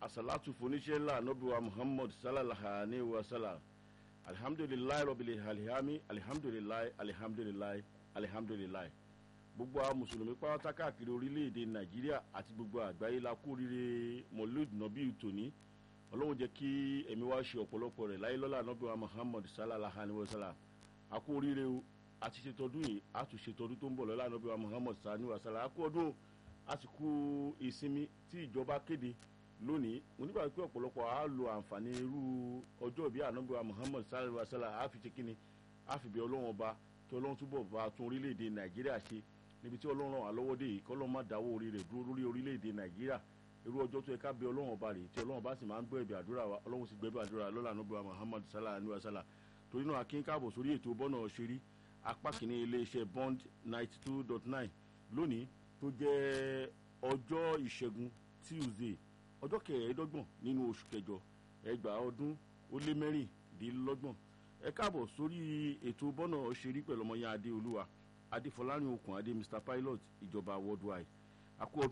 asalatu foníṣẹ́lá nọ́bíwá muhammad sallallahu alayhi wa sallam alihamdulilayi rọ̀bìlì alihami alihamdulilayi alihamdulilayi alihamdulilayi gbogbo àwọn mùsùlùmí pátá káàkiri orílẹ̀-èdè nàìjíríà àti gbogbo àgbáyé la kú rire mọ̀lúd nọ́bí tòní ọlọ́run jẹ́ kí ẹ̀mí wá ṣe ọ̀pọ̀lọpọ̀ rẹ̀ láyé lọ́la nọ́bíwá muhammad sallallahu alayhi wa sallam a kú oríire o a ti ṣètọ́dún yìí a tún ṣètọ́dún tó ń bọ̀ lọ́la nọ́bíwá muhammad sallallahu alayhi wa sallam a kú ọdún àsìkò ìsinmi tí ìjọba kéde lónìí mo nígbà pé ọ̀pọ̀lọpọ̀ á lo àǹfààní irú ọjọ́ ìbí ànábíwá muhammad sallallahu alayhi wa sallam á fi ṣe kíni á fi bẹ ọlọ́run ọba kí ọlọ́run túbọ̀ bá tún orílẹ̀-èdè nàìjíríà ṣe níbi tí ọlọ́run ràn lọ́wọ́ dé yìí kí ọlọ́run má dáwọ́ orí rẹ̀ dúró lórí orílẹ̀-èdè nàìjíríà irú ọjọ́ tó yẹ ká bẹ ọlọ́run ọba rè tí ọlọ́run bá sì máa ń gbọ́ ẹ̀bẹ̀ àdúrà wa ọlọ́run sì gbọ́ ẹ̀bẹ̀ àdúrà lọ́la ànábíwá muhammad sallallahu alayhi wa sallam torí náà akín káàbọ̀ sórí ètò bọ́nà ṣeré apá kìíní iléeṣẹ́ bond ninety two dot nine lónìí tó jẹ́ ọjọ́ ìṣẹ́gun tuesday ọjọ́ kẹẹ̀ẹ́dọ́gbọ̀n nínú oṣù kẹjọ ẹgbàá ọdún ó lé mẹ́rìndínlọ́gbọ̀n ẹ káàbọ̀ sórí ètò bọ́nà ṣeré pẹ̀lú ọmọ yẹn adé olúwa adéfọlárin okùn adé mr pilot ìjọba worldwide àkó